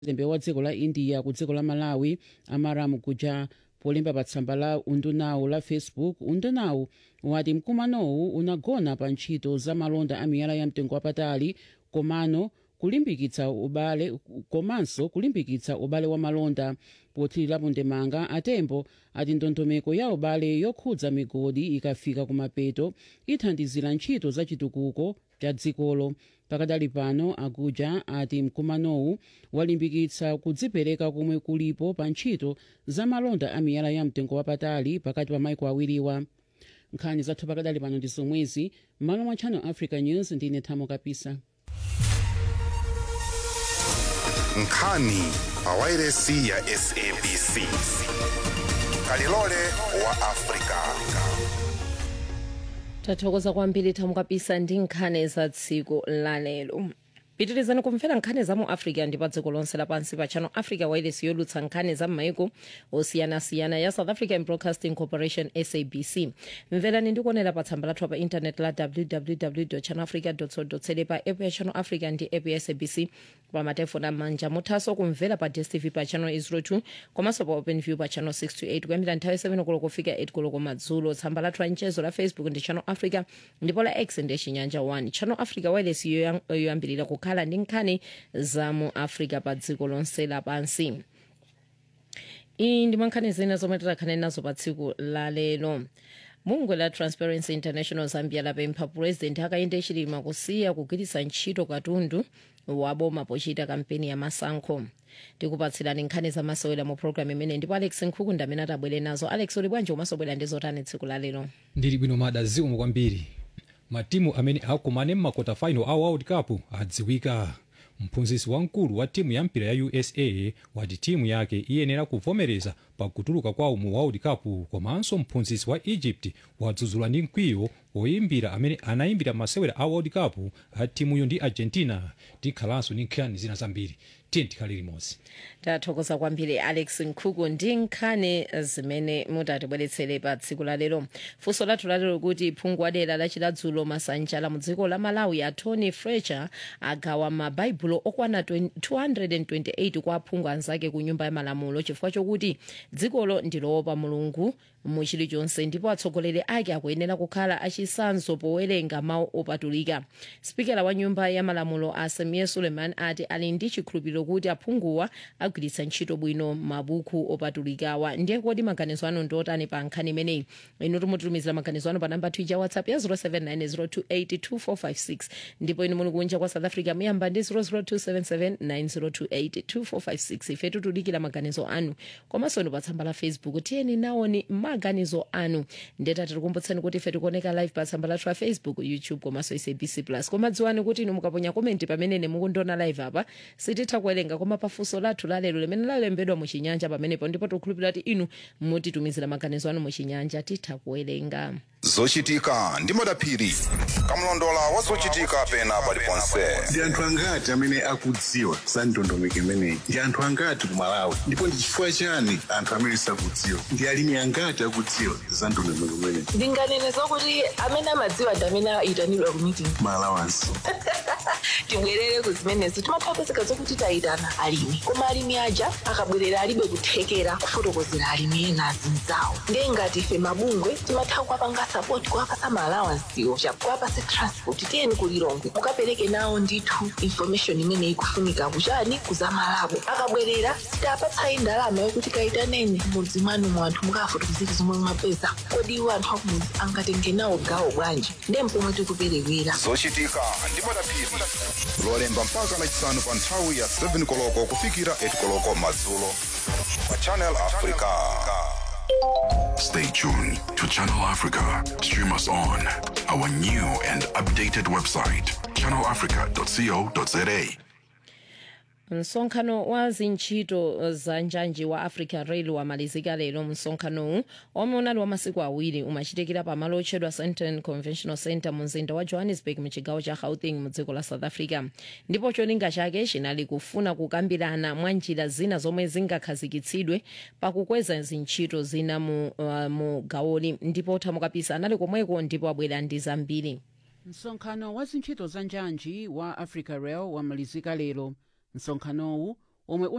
mlembi wa dziko la india ku dziko la malawi amaram kuja polemba pa tsamba la undunawu la facebook undunawu wati mkumanowu unagona pa ntchito za malonda a miyala ya mtengo wapatali komano kulimbikitsa ubale komanso kulimbikitsa ubale wa malonda pothirirapo ndemanga atembo ati ndondomeko ya ubale yokhudza migodi ikafika kumapeto ithandizira ntchito za chitukuko cha dzikolo pakadali pano aguja ati mkumanowu walimbikitsa kudzipereka komwe kulipo pa ntchito za malonda a miyala ya mtengo wapatali pakati pa maiko awiriwa nkhani zathu pakadali pano ndi zomwezi m'malo mwa channel africa news ndine thamo kapisa nkhani pawairesi ya sabc kalilole wa afrika tathokoza kwambiri thamo kapisa ndi nkhani za tsiku lalero pitirizani kumvera nkhani za mu africa ndi pa dziko lonse lapansi pa channel africa wireless yolutsa nkhani za m'maiko osiyanasiyana ya south african broadcasting corporation sabc mverani ndi kuonera pa tsamba lathu pa intanet la www channel africa co za pa app ya channel africa ndi app ya sabc pa matefoni amanja muthanso kumvera pa dstv pa channel 02 komanso pa openview pa channel 628 kuyambira nthawi 7 koloko kufika 8 koloko madzulo tsamba lathu la mchezo la facebook ndi channel africa ndipo la x ndi chinyanja 1 channel africa wireless yoyam- yoyambirira kukhala ndi nkhani za mu africa pa dziko lonse lapansi iyi ndi mankhani zina zomwe tikhale nazo pa tsiku lalero bungwe la transparency international zambia lapempha purezidenti hakainde hichilema kusiya kugwiritsa ntchito katundu waboma pochita kampeni ya masankho tikupatsirani nkhani zamasewera mu programu imene ndipo alex nkhuku ndi amene atabwere nazo alex uli bwanji umasobwera ndi zotani tsiku lalero ndili bwino mada ziumu kwambiri matimu amene akumane m'makota final a world cup adziwika mphunzitsi wamkulu wa timu ya mpira ya usa wati timu yake iyenera kuvomereza pakutuluka kwawo mu world cup komanso mphunzitsi wa egypt wadzudzula ndi mkwiyo woyimbira amene anayimbira masewera a world cup a timuyo ndi argentina tikhalanso ndi nkhani zina zambiri tiye tikhale limodzi tathokoza kwambiri alex nkhuku ndi nkhani zimene mutatibweretsere pa tsiku lalero funso lathu lalero kuti phungu wadera lachiladzulo masanja mu dziko la malawi a tony fletcher agawa mabaibulo okwana 20 228 kwa aphungu anzake ku nyumba ya malamulo chifukwa chokuti dzikolo ndiloopa mulungu mu chilichonse ndipo atsogoleri ake akuyenera kukhala achisanzo powerenga mawu opatulika spikala wa nyumba ya malamulo asamiya suleiman ati ali ndi chikhulupiriro kuti aphunguwa agwiritsa ntchito bwino mabuku opatulikawa ndiye kodi maganizo anu ndiotani pa nkhani imeneyi inu timututumizira maganizo anu pa namba twitter whatsapp ya 0790282456 ndipo inu muli kunja kwa south africa muyamba ndi 0027790282456 ife tikudikira maganizo anu komanso inu pa tsamba la facebook tiyeni nawoni maganizo anu ndeta tikukumbutsani kuti ife tikuoneka live pa tsamba lathu la facebook youtube komanso sabc plus koma dziwani kuti inu mukaponya komenti pamene mukundiona live apa sititha kuwerenga koma pafunso lathu lalero limene lalembedwa muchinyanja pamenepo ndipo tikukhulupirira kuti inu mutitumizira maganizo anu muchinyanja titha kuwerenga zochitika ndi madaphiri kamlondola wa zochitika pena paliponse ndi anthu angati amene akudziwa za ndondomeko imeneyi ndi anthu angati ku malawi ndipo ndi chifukwa chani anthu amene sakudziwa ndi alimi angati akudziwa za ndondomeko imeneyi ndinganene zokuti amene amadziwa ndi amene ayitanidwa ku meeting malawansi tibwerere ku zimenezo timapezeka zokuti tayitana alimi koma alimi aja akabwerera alibe kuthekera kufotokozera alimi ena azinzawo ndiye ngati ife mabungwe timatha kuwapanga sapoti kuwapasa maalawansiwo kuwapasa transport tiyeni kulilongwe mukapereke nawo ndithu information imene ikufunika kuchani kuzamalabo akabwerera sitapatsayi ndalama yokuti kayitaneni mudzi mwanu mu anthu mukafotokozera zomwe mwapeza kodi iwo anthu akumudzi angatenge nawo gawo bwanji ndiye mpomwe tikuperewera zochitika ndi madaphiri lolemba mpaka lachisanu pa nthawi ya 7 koloko kufikira 8 koloko madzulo pa channel africa Stay tuned to Channel Africa. Stream us on our new and updated website, channelafrica.co.za. msonkhano wa zintchito za njanji wa africa rail wamalizika lero msonkhanowu omwe unali wa masiku awiri umachitikira pamalo otchedwa sandton conventional center mu mzinda wa johannesburg mu chigawo cha gauteng mu dziko la south africa ndipo cholinga chake chinali kufuna kukambirana mwa njira zina zomwe zingakhazikitsidwe pakukweza zintchito zina mu, uh, mu gawoli ndipo thamukapisa anali komweko ndipo abwera ndi zambiri msonkhano wa zintchito za njanji wa africa rail wamalizika lero msonkhanowu omwe